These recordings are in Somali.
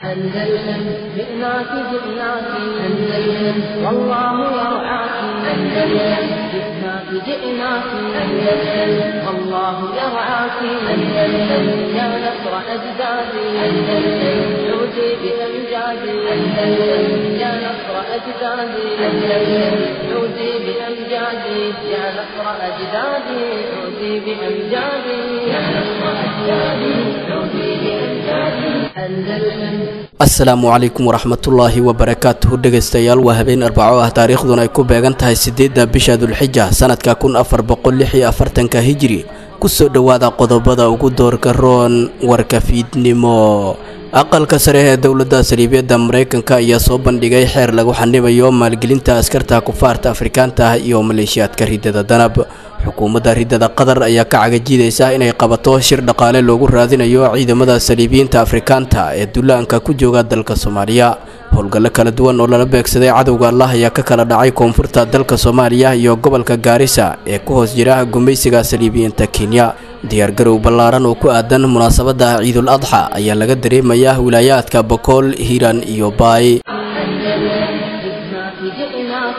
أندلسن جئناك جئناك أندلسن والله يرعاك أندلسن جئناك جئناك أندلسن والله يرعاك أندلسن يا نصر أجدادي أندلسن عودي بأمجادي أندلسن يا نصر أجدادي أندلسن عودي بأمجادي يا نصر أجدادي عودي بأمجادي يا نصر أجدادي عودي بأمجادي أندلسن asalaamu calaykum waraxmatullaahi wabarakaatuhu dhegaystayaal waa habeen arbaco ah taariikhduna ay ku beegan tahay siddeedda bisha dulxija sanadka kun afar boqol lix iyo afartanka hijiri kusoo dhowaada qodobada ugu doorka roon warka fiidnimo aqalka sare ee dowladda saliibiyadda maraykanka ayaa soo bandhigay xeer lagu xanibayo maalgelinta askarta kufaarta afrikaanta ah iyo maleeshiyaadka riddada danab xukuumadda riddada qatar ayaa ka cagajidaysa inay qabato shir dhaqaale loogu raadinayo ciidamada saliibiyiinta afrikaanta ee dullaanka ku jooga dalka soomaaliya howlgallo kala duwan oo lala beegsaday cadowga allah ayaa ka kala dhacay koonfurta dalka soomaaliya iyo gobolka gaarisa ee ku hoos jira gumaysiga saliibiyiinta kenya diyaargarow ballaaran oo ku aadan munaasabadda ciidul adxa ayaa laga dareemayaa wilaayaadka bokool hiiraan iyo baay جئناك جئناك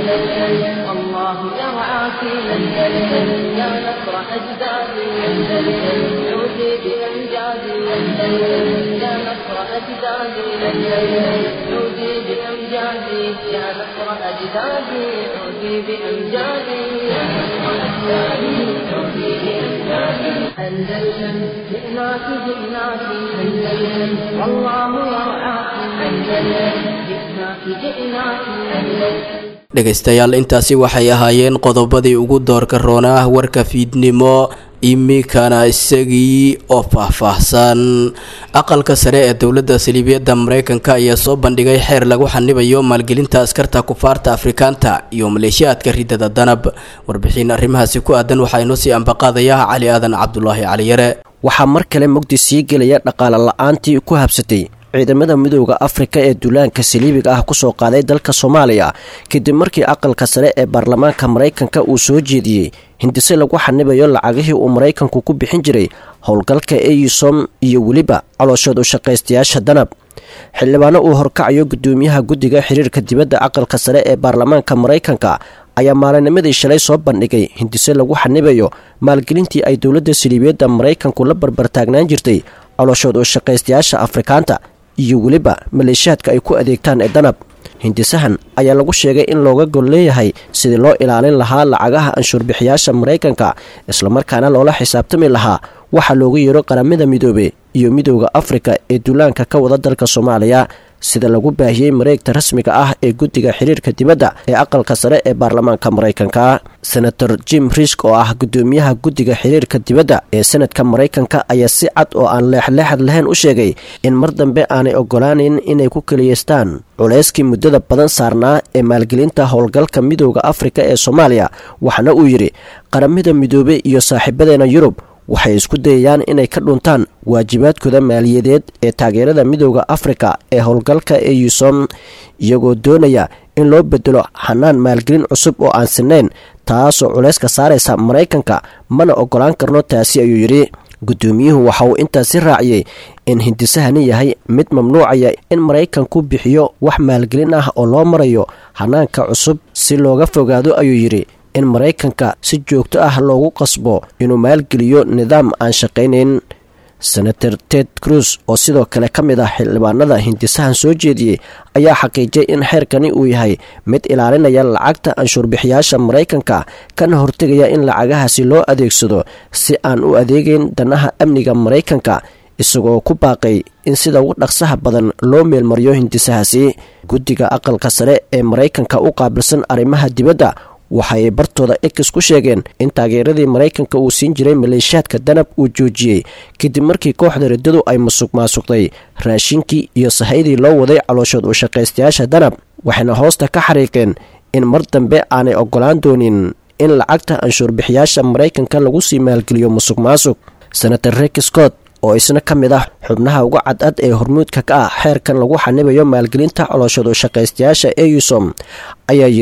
أندلسن والله يرعاك أندلسن يا نصر أجدادي أندلسن عودي بأمجادي أندلسن يا نصر أجدادي أندلسن عودي بأمجادي يا نصر أجدادي عودي بأمجادي يا نصر أجدادي عودي بأمجادي أندلسن جئناك جئناك أندلسن والله يرعاك أندلسن جئناك جئناك أندلسن dhegaystayaal intaasi waxay ahaayeen qodobadii ugu doorka roonaa warka fiidnimo iminkana isagii oo faahfaahsan aqalka sare ee dowladda saliibiyadda maraykanka ayaa soo bandhigay xeer lagu xanibayo maalgelinta askarta kufaarta afrikaanta iyo maleeshiyaadka riddada danab warbixin arrimahaasi ku aadan waxaa inoo sii ambaqaadaya cali aadan cabdulaahi caliyare waxaa mar kale mugdi sii gelaya dhaqaale la-aantii ku habsatay ciidamada midooda afrika ee duulaanka saliibiga ah kusoo qaaday dalka soomaaliya kadib markii aqalka sare ee baarlamaanka maraykanka uu soo jeediyey hindise lagu xanibayo lacagihii uu maraykanku ku bixin jiray howlgalka eyusom iyo weliba calooshood u shaqaystayaasha danab xildhibaano uu horkacayo gudoomiyaha guddiga xiriirka dibadda aqalka sare ee baarlamaanka maraykanka ayaa maalinimadii shalay soo bandhigay hindise lagu xanibayo maalgelintii ay dowladda saliibiyadda maraykanku la barbartaagnaan jirtay calooshood u shaqaystayaasha afrikaanta iyo weliba maleeshiyaadka ay ku adeegtaan ee danab hindisahan ayaa lagu sheegay in looga gol leeyahay sidii loo ilaalin lahaa lacagaha anshuurbixiyaasha maraykanka islamarkaana loola xisaabtami lahaa waxaa loogu yeero qaramada midoobe iyo midooda afrika ee duulaanka ka wada dalka soomaaliya sida lagu baahiyey mareegta rasmiga ah ee guddiga xiriirka dibadda ee aqalka sare ee baarlamaanka maraykanka senator jim risk oo ah gudoomiyaha guddiga xiriirka dibadda ee senadka maraykanka ayaa si cad oo aan leexleexad lahayn u sheegay in mar dambe aanay ogolaaneyn inay ku keliyeystaan culayskii muddada badan saarnaa ee maalgelinta howlgalka midooda afrika ee soomaaliya waxaana uu yidhi qaramada midoobe iyo saaxiibadeena yurub waxay isku dayayaan inay ka dhuntaan waajibaadkooda maaliyadeed ee taageerada midooda afrika ee howlgalka eyusom iyagoo doonaya in loo bedelo xanaan maalgelin cusub oo aan sinayn taasoo culayska saaraysa maraykanka mana ogolaan karno taasi ayuu yidhi guddoomiyuhu waxa uu intaasi raaciyey in hindisahani yahay mid mamnuucaya in maraykanku bixiyo wax maalgelin ah oo loo marayo hanaanka cusub si looga fogaado ayuu yidhi in maraykanka si joogto ah loogu qasbo inuu maalgeliyo nidaam aan shaqaynayn senator ted cruz oo sidoo kale ka mid ah xildhibaanada hindisahan soo jeediyey ayaa xaqiijiyay in xeerkani uu yahay mid ilaalinaya lacagta anshuurbixiyaasha maraykanka kana hortegaya in lacagahaasi loo adeegsado si aan u adeegayn danaha amniga maraykanka isagoo ku baaqay in sida ugu dhaqsaha badan loo meelmariyo hindisahaasi guddiga aqalka sare ee maraykanka u qaabilsan arrimaha dibadda waxaay bartooda ex ku sheegeen in taageeradii maraykanka uu siin jiray maleeshiyaadka danab uu joojiyey kadib markii kooxda riddadu ay masuq maasuqday raashinkii iyo sahaydii loo waday calooshood u shaqaystayaasha danab waxayna hoosta ka xariiqeen in mar dambe aanay ogolaan doonin in lacagta anshuurbixiyaasha maraykanka lagu sii maalgeliyo musuq maasuq senator rek scott oo isna ka mid ah xubnaha uga cadcad ee hormuudka ka ah xeerkan lagu xanibayo maalgelinta colooshood u shaqaystayaasha eusom ayaa yidhi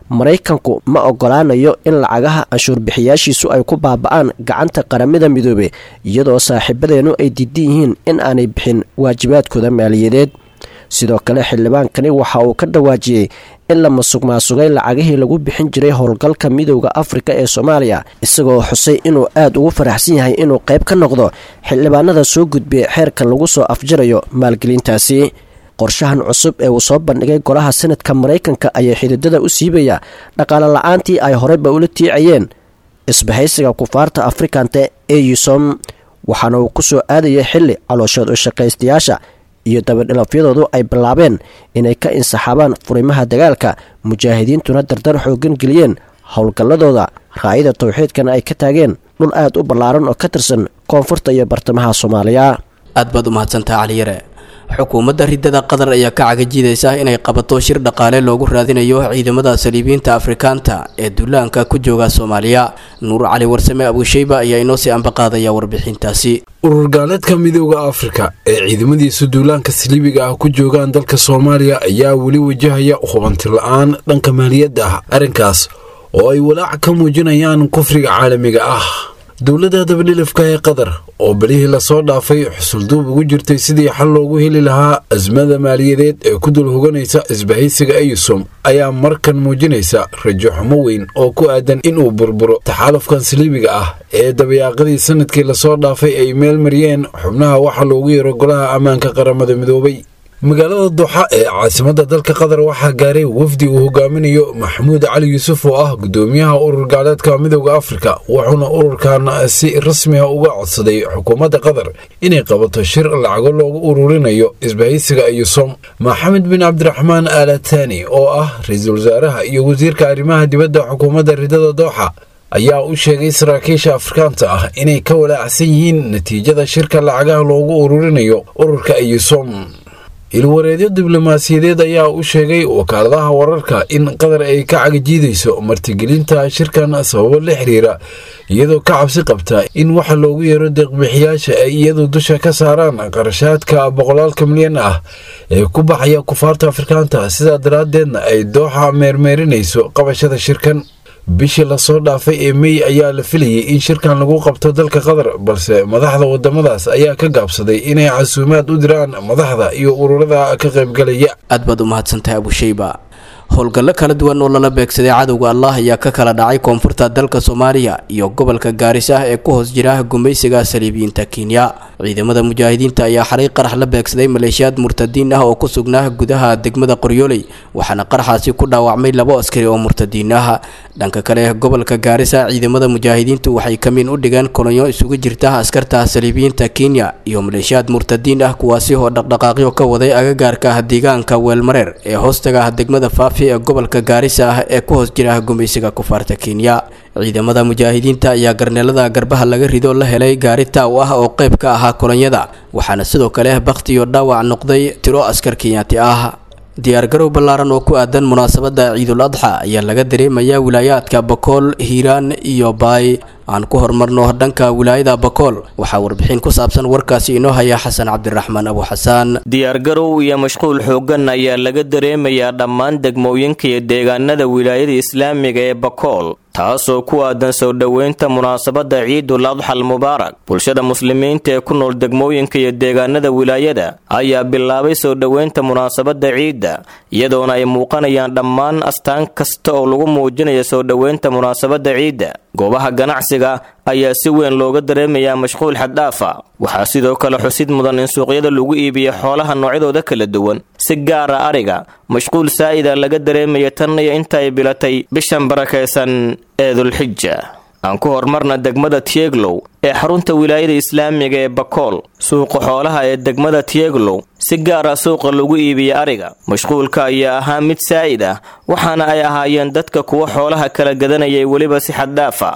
maraykanku ma ogolaanayo in lacagaha canshuurbixiyaashiisu ay ku baaba'aan gacanta qaramada midoobe iyadoo saaxiibadeennu ay diidan yihiin in aanay bixin waajibaadkooda maaliyadeed sidoo kale xildhibaankani waxa uu ka dhawaajiyey in la masuq maasugay lacagihii lagu bixin jiray howlgalka midowda afrika ee soomaaliya isagoo xusay inuu aad ugu faraxsan yahay inuu qayb ka noqdo xildhibaanada soo gudbiyay xeerka lagu soo afjarayo maalgelintaasi qorshahan cusub ee uu soo bandhigay golaha sanadka maraykanka ayaa xididada u siibaya dhaqaale la-aantii ay horeyba ula tiicayeen isbahaysiga kufaarta afrikanta ee yusom waxaana uu ku soo aadayay xilli calooshood u shaqaystayaasha iyo dabadhilafyadoodu ay bilaabeen inay ka insaxaabaan furimaha dagaalka mujaahidiintuna dardar xoogan geliyeen howlgalladooda raayada towxiidkana ay ka taageen dhul aad u ballaaran oo ka tirsan koonfurta iyo bartamaha soomaaliya aad baad u mahadsantaha caliyare xukuumadda riddada qatar ayaa ka cagajiidaysa inay qabato shir dhaqaale loogu raadinayo ciidamada saliibiyiinta afrikaanta ee duulaanka ku jooga soomaaliya nuur cali warsame abuusheyba ayaa inoo sii ambaqaadaya warbixintaasi urur gaaleedka midooda afrika ee ciidamadiisu duulaanka saliibiga ah ku joogaan dalka soomaaliya ayaa weli wajahaya hubanti la-aan dhanka maaliyadda ah arrinkaas oo ay walaac ka muujinayaan kufriga caalamiga ah dowladda dabadhilifka ee qatar oo belihii lasoo dhaafay xusulduub ugu jirtay sidii xal loogu heli lahaa asmada maaliyadeed ee ku dul hoganaysa isbahaysiga eyusom ayaa markan muujinaysa rajo xumo weyn oo ku aadan inuu burburo taxaalufkan saliibiga ah ee dabayaaqadii sanadkii lasoo dhaafay ay meel mariyeen xubnaha waxa loogu yeero golaha ammaanka qaramada midoobay magaalada duxa ee caasimadda dalka qatar waxaa gaaray wafdi uu hogaaminayo maxamuud cali yuusuf oo ah gudoomiyaha urur gaaleedka midooda afrika wuxuuna ururkan si rasmiga uga codsaday xukuumadda qatar inay qabato shir lacago loogu ururinayo isbahaysiga yusom maxamed bin cabdiraxmaan alatani oo ah ra-iisul wasaaraha iyo wasiirka arrimaha dibadda xukuumadda ridada dooxa ayaa u sheegay saraakiisha afrikaanta ah inay ka walaacsan yihiin natiijada shirka lacagaha loogu ururinayo ururka yusom ilwareedyo diblomaasiyadeed ayaa u sheegay wakaaladaha wararka in qatar ay ka cagajiidayso martigelinta shirkan sababo la xiriira iyadoo ka cabsi qabta in waxa loogu yeero deeqbixiyaasha ay iyadu dusha ka saaraan qarashaadka boqolaalka milyan ah ee ku baxaya kufaarta afrikaanta sidaa daraaddeedna ay dooxa meermeerinayso qabashada shirkan bishii lasoo dhaafay ee mey ayaa la filayay in shirkan lagu qabto dalka qatar balse madaxda wadamadaas ayaa ka gaabsaday inay casuumaad u diraan madaxda iyo ururada ka qaybgalaya aad baad u mahadsantahay abusheyba howlgallo kala duwan oo lala beegsaday cadowga allah ayaa ka kala dhacay koonfurta dalka soomaaliya iyo gobolka gaaris ah ee ku hoos jira gumaysiga saliibiyiinta kenya ciidamada mujaahidiinta ayaa xalay qarax la beegsaday maleeshiyaad murtadiin ah oo ku sugnaa gudaha degmada qoryooley waxaana qaraxaasi ku dhaawacmay labo askari oo murtadiin ah dhanka kale gobolka gaarisa ciidamada mujaahidiintu waxay kamiin u dhigeen kolonyo isugu jirta askarta saliibiyiinta kenya iyo maleeshiyaad murtadiin ah kuwaasi oo dhaqdhaqaaqyo ka waday agagaarka ah deegaanka weelmareer ee hoostaga ah degmada faafi ee gobolka gaarisa ah ee ku hoos jira gumaysiga kufaarta kenya ciidamada mujaahidiinta ayaa garneelada garbaha laga rido la helay gaari taaw ah oo qayb ka ahaa kolonyada waxaana sidoo kale bakhti iyo dhaawac noqday tiro askar kenyaati ah diyaargarow ballaaran oo ku aadan munaasabadda ciidul adxa ayaa laga dareemayaa wilaayaadka bakool hiiraan iyo baay aan ku horumarno dhanka wilaayada bakool waxaa warbixin ku saabsan warkaasi inoo haya xasan cabdiraxmaan abu xasaan diyaargarow iyo mashquul xooggan ayaa laga dareemayaa dhammaan degmooyinka iyo deegaanada wilaayada islaamiga ee bakool taasoo ku aadan soo dhoweynta munaasabadda ciidul adxal mubaarak bulshada muslimiinta ee ku nool degmooyinka iyo deegaanada wilaayada ayaa bilaabay soo dhoweynta munaasabadda ciidda iyadoona ay muuqanayaan dhammaan astaan kasta oo lagu muujinayo soo dhoweynta munaasabadda ciidda goobaha ganacsiga ayaa si weyn looga dareemayaa mashquul xaddhaafa waxaa sidoo kale xusid mudan in suuqyada lagu iibiyo xoolaha noocyadooda kala duwan si gaara ariga mashquul saa'ida laga dareemaya tan iyo inta ay bilatay bishan barakaysan ee dulxija aan ku hormarna degmada tieglow ee xarunta wilaayada islaamiga ee bakool suuqa xoolaha ee degmada tieglow si gaara suuqa lagu iibiya ariga mashquulka ayaa ahaa mid saa'id ah waxaana ay ahaayeen dadka kuwa xoolaha kala gadanayay weliba si xaddhaafa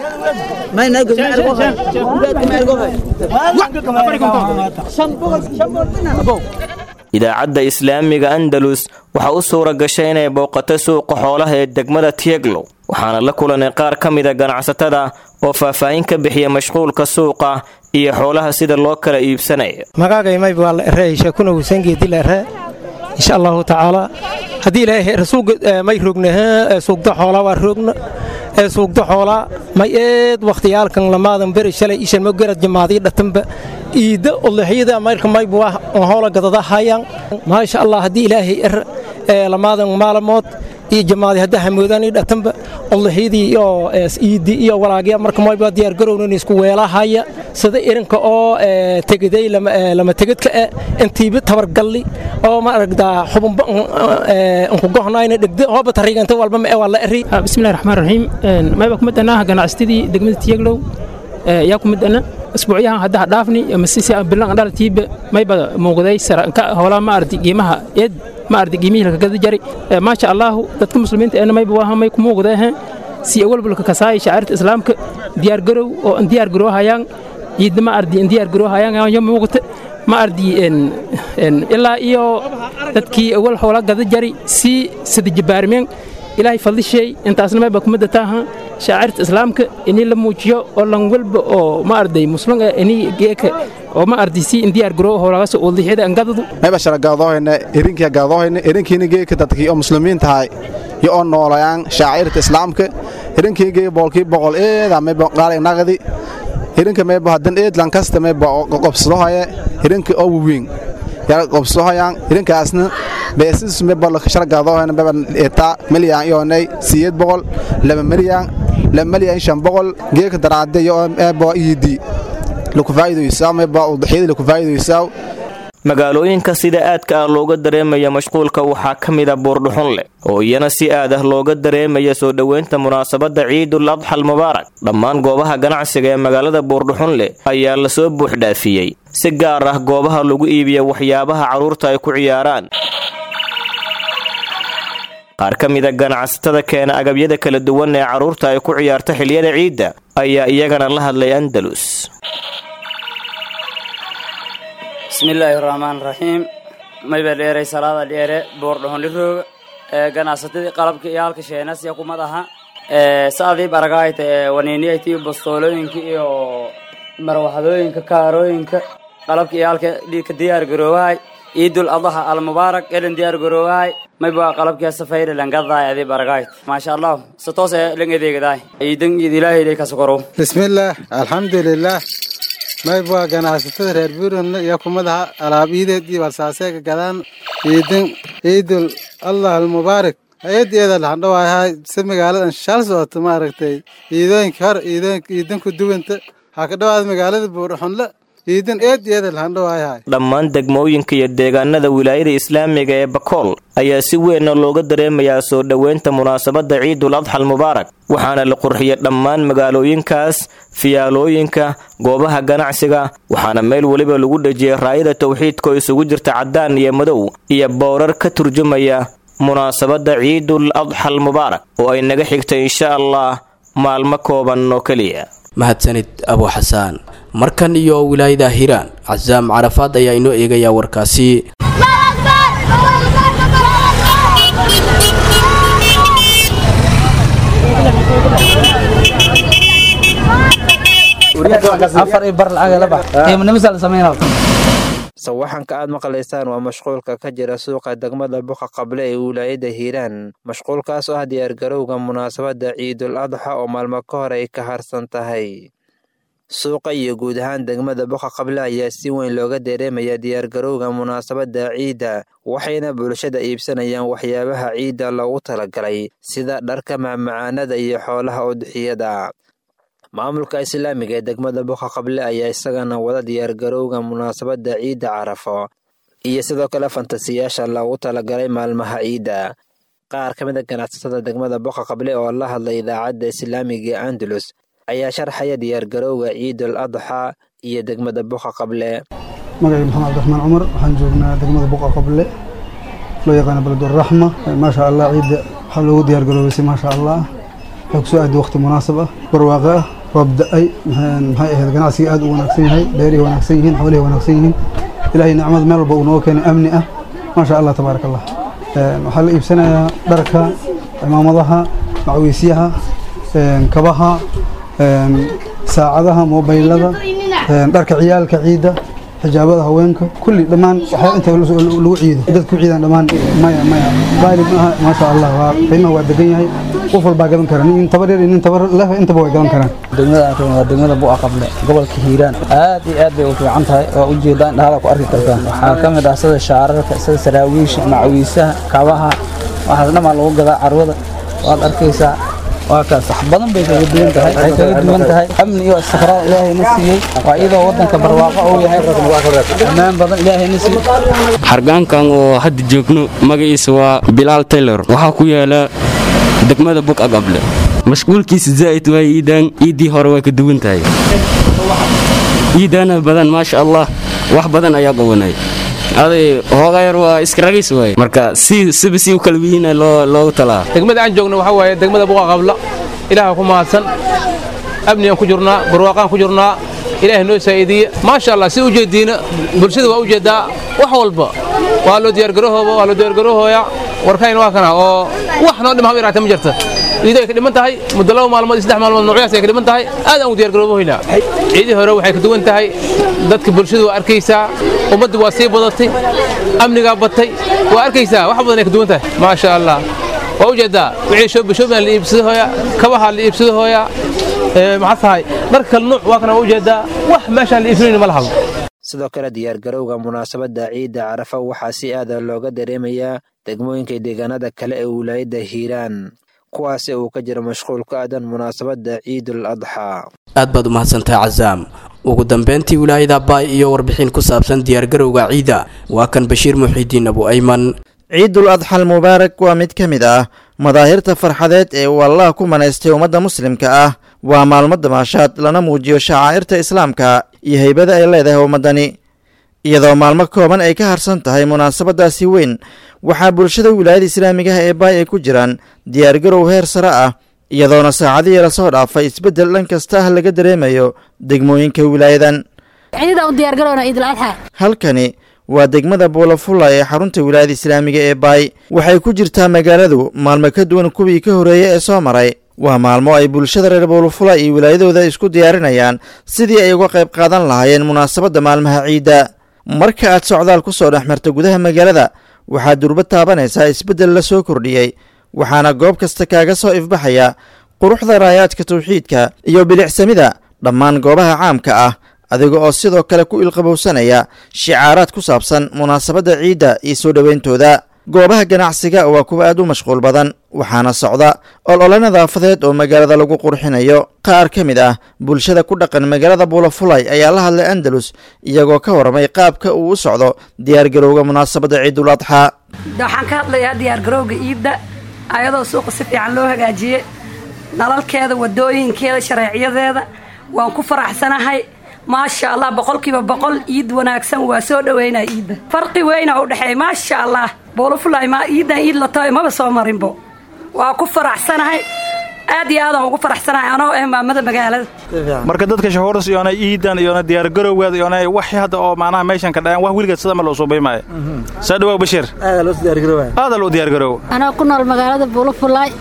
idaacadda islaamiga andalus waxaa u suura gashay inay booqatay suuqa xoolaha ee degmada tieglow waxaana la kulanay qaar ka mida ganacsatada oo faahfaahin ka bixiya mashquulka suuqa iyo xoolaha sida loo kala iibsanaya magagaymayb waa la ereysha kuna wusangeedi la ere insha allahu tacaala haddii ilaahay rasuulka may roogna suugda xoolaa waa roogna suugda xoolaa may eed wakhtiyaalkan lamaadan beri shalay ishan ma garad jamaadii dhatanba iida udlixyada mayrka maybu hoola gadada hayaan maasha allah haddii ilaahay er lamaadan maalamood iyo jamaadi hadda hamoodaan dhatanba udlixyadii iyo iidi iyo walaagya marka mayba diyaar garownan isku weelahaya sida irinka oo tegaday lama tegedka e intiiba tabargalli oo ma aragdaa xubunba nkugohnayna dhegda hooba tariiganta walba ma waa la eri bismillahi raxmaan raxiim mayba ku midana ganacsatadii degmada tiyaglow yaa ku midana isbuucyahan hadda dhaafni masisi bilan dhalatiiba mayba muuqday saranka howlaa ma ardi qiimaha eed ma ardi qiimihii laka gada jari maasha allahu dadka muslimiinta eena mayba waa may ku muuqdee si awalbalka kasaaya shacairta islaamka diyaar garow oo diyaar garoo hayaan ciidda ma ardi diyaar garoo hayaan yo muuqata ma ardi ilaa iyo dadkii awal howla gada jari si sida jabaarmeen ilaahay fadlishay intaasna mayba kumada taaha shaacirta islaamka inii la muujiyo oo lan walba oo ma arday muslim eh inii geeka oo ma arday si indiyaar garoo howlagaas udlixyada angadadu mayba shara gaadoohayna erinkiya gaadoohayna erinkiina geeka dadkii oo muslimiin tahay yo oo noolayaan shaacirta islaamka erinkii geeka boolkii boqol eeda mayba qaalay naqdi erinka mayba hadan eed lankasta mayba qobsadohaya erinka oo waweyn yaa qobsadohayaan erinkaasna beesis mayba shara gaadoohayna mayba etaa milyan iyoonay siyeed boqol laba milyan laba milyan shan boqol geeka daraade yo mayba iidi magaalooyinka sida aadka ah looga dareemaya mashquulka waxaa ka mida buurdhuxun leh oo iyana si aad ah looga dareemaya soo dhoweynta munaasabadda ciidul adxal mubaarak dhammaan goobaha ganacsiga ee magaalada buurdhuxun leh ayaa lasoo buuxdhaafiyey si gaar ah goobaha lagu iibiya waxyaabaha carruurta ay ku ciyaaraan qaar ka mida ganacsatada keena agabyada kala duwan ee carruurta ay ku ciyaarta xiliyada ciidda ayaa iyagana la hadlay andalus bismillaahi raxmaan raxiim mayba dheeray salaada dheere boordhohonlirooga ee ganacsatadii qalabka iyo halka sheenasya kumad aha saadii baragaayta ee waniiniyaytii bastoolooyinka iyo marwaxadooyinka kaarooyinka qalabka iyo halka dhiigka diyaar garoowahay ciidul adaha almubaarak elen diyaar garoowahay mayba qalabkiya safayre langadaay adii baragaayt maasha allah satoose lang edeegadaay ciidan iid ilaahay ilay kasukorow bismillaah alxamdulilaah mayba ganacsatada reer buurland iyo kumadaha alaab iideed iyo balsaaseega gadaan ciidan ciidul allah almubaarak ayadeeda lahandhawaayahay si magaaladan shal socoto maaragtay ciidooyinka hor ciidanku duwanta waxaa ka dhawaada magaalada buurxunle ciidan eedeeda lahandhawaayahay dhammaan degmooyinka iyo deegaanada wilaayada islaamiga ee bakool ayaa si weynna looga dareemayaa soo dhoweynta munaasabadda ciidul adxal mubaarak waxaana la qurxiyay dhammaan magaalooyinkaas fiyaalooyinka goobaha ganacsiga waxaana meel weliba lagu dhejiyay raayada tawxiidka oo isugu jirta caddaan iyo madow iyo bowrar ka turjumaya munaasabadda ciidul adxal mubaarak oo ay naga xigtay insha allah maalmo kooban oo keliya mahadsanid abu xasaan markan iyo wilaayada hiiraan casaam carafaad ayaa inoo eegayaa warkaasi sawaxanka aad maqlaysaan waa mashquulka ka jira suuqa degmada buqa qable ee wilaayada hiiraan mashquulkaas oo ah diyaargarowga munaasabadda ciidul adxa oo maalmo ka hor ay ka harsan tahay suuqa iyo guud ahaan degmada buqa qable ayaa si weyn looga dareemaya diyaargarowga munaasabadda ciidda waxayna bulshada iibsanayaan waxyaabaha ciidda loogu talagalay sida dharka macmacaanada iyo xoolaha udxiyada maamulka islaamiga ee degmada buqa qable ayaa isagana wada diyaargarowga munaasabadda ciidda carafo iyo sidoo kale fantasiyaasha loogu talagalay maalmaha ciidda qaar ka mid a ganacsatada degmada buqa qable oo la hadlay idaacadda islaamiga ee andalus ayaa sharxaya diyaargarowga ciidul adxa iyo degmada buqa qable magacii maxamed cabdiraxmaan cumar waxaan joognaa degmada buqa qable loo yaqaana beleduraxma maasha allah ciidda waxaa loogu diyaargaroobaysay maasha allah waxay kusoo aadi waqti munaasab ah barwaaqo ah roob da-ay maxay ahayd ganacsiga aad u wanaagsan yahay beerihi wanaagsan yihiin xoolihi wanaagsan yihiin ilaahay nicmad meel walba uu nooga keenay amni ah maasha allah tabaaraka allah waxaa la iibsanayaa dharka cimaamadaha macwiisyaha kabaha saacadaha mobaylada dharka ciyaalka ciidda xijaabada haweenka kulli dhammaan waxaa inta lagu ciido dadku ciidan dhammaan maya maya qaali maaha maasha allah waa qiimaha waa degan yahay qof walbaa gadan kara nin tabar yar iyo nin tabar leh intaba way gadan karaan degmada aan rabno waa degmada bu'a qable gobolka hiiraan aad iyo aad bay u fiican tahay waa ujeedaan dhahala ku arki kartaan waxaa ka mid ah sida shaararka sida saraawiisha macawiisaha kabaha waxaas dhammaa lagu gadaa carwada waad arkaysaa waa kaas wax badan bay kaga duwan tahay waxay kaga duwan tahay amni iyo istiqraar ilaahayna siiyey waa iyadoo waddanka barwaaqo uu yahay ammaan badan ilaahayna siiyey hargaankan oo hadda joogno magaciisa waa bilaal taylor waxaa ku yaala degmada bug agable mashquulkiisa zaa'id waa iidaan iiddii hore way ka duwan tahay iidaana badan maasha allah wax badan ayaa qabanay aday hoogayar waa iskaragis waay marka si siba si u kala wihiina loo loogu talaa degmada aan joogno waxaa waaye degmada buqa qabla ilaaha ku mahadsan amnigaan ku jirnaa barwaaqaan ku jirnaa ilaahay noo saa'iidiye maasha allah si ujeediina bulshada waa ujeedaa wax walba waa loo diyaargarahooba waa loo diyaargarahooya warkayna waa kana oo wax noo dhima haba yaraatee ma jirta ciido ay ka dhiman tahay muddo laba maalmood iyo saddex maalmood noocyaas ay ka dhiman tahay aad aan u diyaargaroobohaynaa ciidii hore waxay ka duwan tahay dadka bulshadu waa arkaysaa ummaddu waa sii badatay amnigaa batay waa arkaysaa wax badan ay ka duwan tahay maasha allah waa ujeedaa wixii shoobishoobiaan la iibsado hooya kabaha la iibsado hooya maxaa tahay dhar kale nuuc waa kana waa ujeedaa wax meeshaan la iibsanayni ma lahabo sidoo kale diyaargarowga munaasabadda ciidda carafa waxaa si aada looga dareemayaa degmooyinka deegaanada kale ee wilaayadda hiiraan kuwaasi uu ka jiro mashquul ku aadan munaasabadda ciidul adxaa aad baad u mahadsantahay casaam ugu dambeyntii wilaayada baay iyo warbixin ku saabsan diyaargarowga ciida waa kan bashiir muxiidiin abu ayman ciidul adxal mubaarak waa mid ka mid ah madaahirta farxadeed ee uu allah ku manaystay ummadda muslimka ah waa maalmo damaashaad lana muujiyo shacaa'irta islaamka iyo haybada ay leedahay ummaddani iyadoo maalmo kooban ay ka harsan tahay munaasabadaasi weyn waxaa bulshada wilaayada islaamigaha ee baay ay ku jiraan diyaargarow heer sare ah iyadoona saacadihii lasoo dhaafay isbeddel dhan kasta ah laga dareemayo degmooyinka wilaayadan halkani waa degmada buulafulla ee xarunta wilaayada islaamiga ee baay waxay ku jirtaa magaaladu maalmo ka duwan kuwii ka horreeyey ee soo maray waa maalmo ay bulshada reer buulafula iyo wilaayadooda isku diyaarinayaan sidii ay uga qayb qaadan lahaayeen munaasabadda maalmaha ciidda marka aad socdaal ku soo dhex marta gudaha magaalada waxaad durba taabanaysaa isbeddel la soo kordhiyey waxaana goob kasta kaaga soo ifbaxaya quruxda raayaadka tawxiidka iyo bilicsamida dhammaan goobaha caamka ah adiga oo sidoo kale ku ilqabowsanaya shicaaraad ku saabsan munaasabadda ciidda iyo soo dhoweyntooda goobaha ganacsiga waa kuwa aad u mashquul badan waxaana socda olole nadaafadeed oo magaalada lagu qurxinayo qaar ka mid ah bulshada ku dhaqan magaalada buulafulay ayaa la hadlay andalus iyagoo ka warramay qaabka uu u socdo diyaargarowga munaasabadda ciidul adxaa waxaan ka hadlayaa diyaargarowga iidda ayadoo suuqa si fiican loo hagaajiyey nalalkeeda wadooyinkeeda shareecyadeeda waan ku faraxsanahay maasha allah boqolkiiba boqol iid wanaagsan waa soo dhaweynaa iidda farqi weyna u dhexeeya maasha allah buulafulay ma iiddan iid la tahay maba soo marinbo waa ku faraxsanahay aad iyo aadaan ugu faraxsanahay anoo eh maamada magaalada marka dadka shahuuras iyona iidan iyona diyaargarowgeeda iyona wax hadda oo macnaha meeshan ka dhayan wax weligeed sida ma loo suubay maayo soo dhawow bashiir aada loo diyaargarow anaa ku nool magaalada buulafulay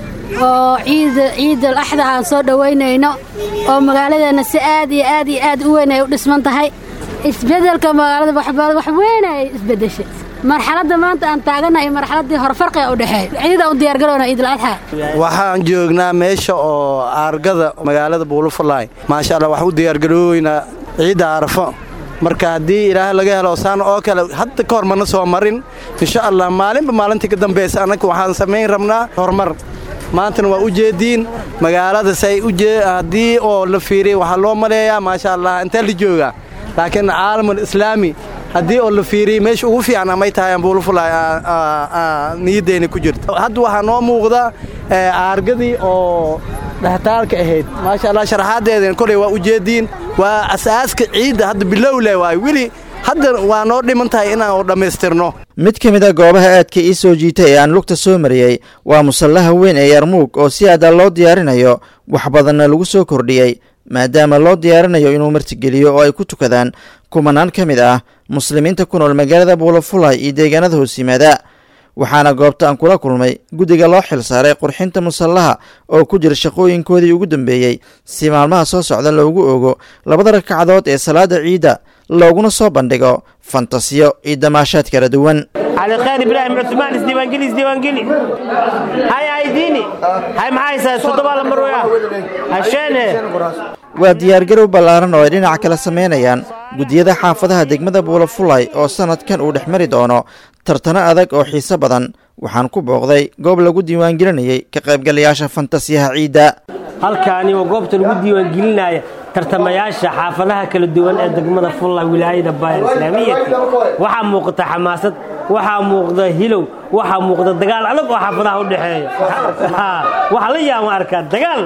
oo ciid ciidal axda aan soo dhowaynayno oo magaaladeenna si aad iyo aad iyo aad u weyn ay u dhisman tahay isbeddelka magaalada wax weyn ay isbeddeshay marxaladda maanta aan taaganahay marxaladdii hore farqiga u dhexeeya ciidaan u diyaargarowna ciidul adxa waxaan joognaa meesha oo aargada magaalada buulufulaay maasha allah waxaan u diyaargarooweynaa ciidda arafo marka haddii ilaah laga helo saan oo kale hadda ka hor mana soo marin insha allah maalinba maalintii ka dambaysa annaga waxaan samayn rabnaa horumar maantana waa u jeediin magaalada say haddii oo la fiiriya waxaa loo maleeyaa maasha allah intaa la joogaa laakiin caalamul islaami haddii oo la fiiriyey meesha ugu fiican amay tahay ambuulufulay niyaddeena ku jirta hadda waxaa noo muuqda aargadii oo dhextaalka ahayd maasha allah sharaxaaddeedana koley waa u jeediin waa asaaska ciidda hadda bilowle waay weli hadda waa noo dhiman tahay inaan dhammaystirno mid ka mid a goobaha aadka ii soo jiitay ee aan lugta soo mariyey waa musallaha weyn ee yarmuug oo si aada loo diyaarinayo wax badanna lagu soo kordhiyey maadaama loo diyaarinayo inuu martigeliyo oo ay ku tukadaan kumanaan ka mid ah muslimiinta ku nool magaalada buulafulay iyo deegaanada hoos yimaada waxaana goobta aan kula kulmay guddiga loo xil saaray qurxinta musallaha oo ku jira shaqooyinkoodii ugu dambeeyey si maalmaha soo socda loogu ogo labada ragcadood ee salaada ciidda looguna soo bandhigo fantasiyo iyo damaashaad kala duwan على خير ابراهيم عثمان اسديوانجلي اسديوانجلي هاي هايديني هاي معاي صدبا لمرويا عشان waa diyaargarow ballaaran oo ay dhinac kala samaynayaan guddiyada xaafadaha degmada buulafulay oo sannadkan uu dhex mari doono tartano adag oo xiiso badan waxaan ku booqday goob lagu diiwaangelinayay ka qaybgalayaasha fantasiyaha ciidda halkaani waa goobta lagu diiwaangelinaya tartamayaasha xaafadaha kala duwan ee degmada fulla wilaayada baayar islaamiyati waxaa muuqata xamaasad waxaa muuqda hilow waxaa muuqda dagaal adag oo xaafadaha u dhexeeya waxaa la yaama arkaa dagaal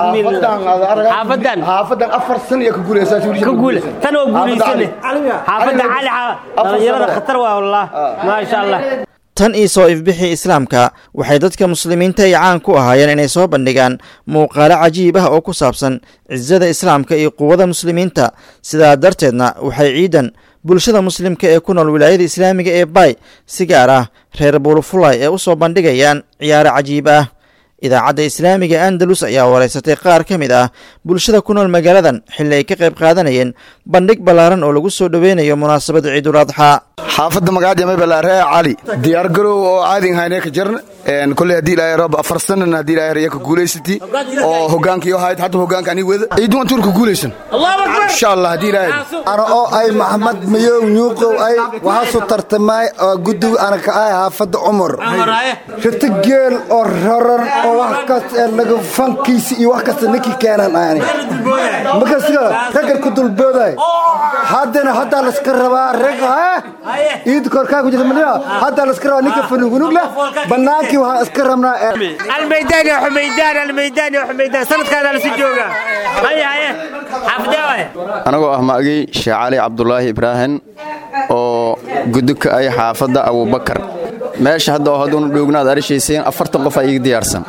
bismillah xaafadan afar san iyo ka guuleysaa ka guule tan oo guuleysane xaafadda cali dhalinyarada khatar waa wallah maasha allah tan iyo soo ifbixii islaamka waxay dadka muslimiinta ay caan ku ahaayeen inay soo bandhigaan muuqaalo cajiib ah oo ku saabsan cisada islaamka iyo quwada muslimiinta sidaa darteedna waxay ciidan bulshada muslimka ee ku nool wilaayada islaamiga ee bay si gaar ah reer buulufulay ee u soo bandhigayaan ciyaaro cajiib ah idaacadda islaamiga andalus ayaa wareysatay qaar ka mid ah bulshada ku nool magaaladan xilli ay ka qayb qaadanayeen bandhig ballaaran oo lagu soo dhoweynayo munaasabada ciidul adxaa xaafadda magacaad yamay balaaree cali diyaar garow oo caadin haynee ka jarn koley haddii ilaahay rab afar sanan haddii ilaahay raya ka guulaysati oo hogaankii hayd hadda hogaanka ani wada ciidun antuur ka guulaysan insha allah haddii ilaahay ana oo ay maxamed mayow nyuuqow ay waxaasu tartamay oo guddiga ana ka ahay xaafadda cumar rita geel oo raran oo wax kasta ee laga fankiisi iyo wax kasta ninkii keenan ani markasiga raggan ku dulbooday haddana haddaa layska rabaa rag iid korkaa ku jirta madina haddaa layska rabaa ninka fanugunug leh bannaankii waxaan iska rabnaa الميدان يا حميدان الميدان يا حميدان سنة كان على سجوجا هيا هيا حفداوي anagoo ah magii sheekh cali cabdulaahi ibraahim oo gudubka ay xaafadda abubakar meesha hadda oo hadduunu dhoognaad arishayseen afartan qof aa iiga diyaarsan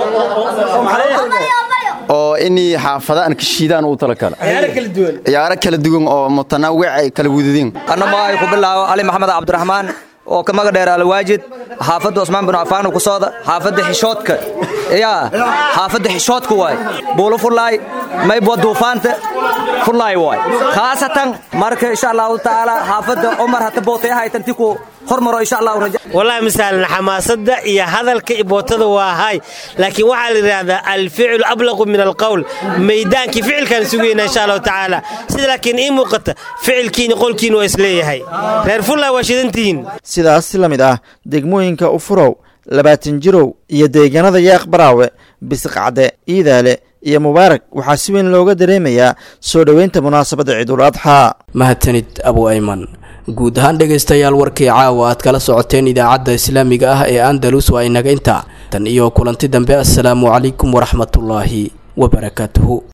oo inii xaafada aan ka shiidaan uu tala kale ciyaaro kala duwan oo mutanaawic ay kala wadadiin annama ay ku bilaabo ali maxamed cabdiraxmaan oo ka maga dheer alwaajid xaafadda cusmaan bin cafaan ku sooda xaafadda xishoodka yaa xaafadda xishoodka waay buulo fullaay maybo duufaanta fullaay waay khaasatan marka insha allahu tacaala xaafadda cumar hata bootay ahaytanti ku hormaro insha allahu raja والله مثلا حماسة يا هذا الكيبوتة وهاي لكن وحال هذا الفعل أبلغ من القول ميدان كي فعل كان سوينا إن شاء الله تعالى سيد لكن إيه موقت فعل كين يقول كين وإسليه هاي غير فلا واشدنتين sidaas si la mid ah degmooyinka ufurow labaatan jirow iyo deegaanada yaaq baraawe bisiqcade iidaale iyo mubaarak waxaa si weyn looga dareemayaa soo dhoweynta munaasabadda ciidul adxaa mahadsanid abu ayman guud ahaan dhegaystayaal warkii caawa aad kala socoteen idaacadda islaamiga ah ee andalus waa inaga intaa tan iyo kulanti dambe assalaamu calaykum waraxmatullaahi wabarakaatuhu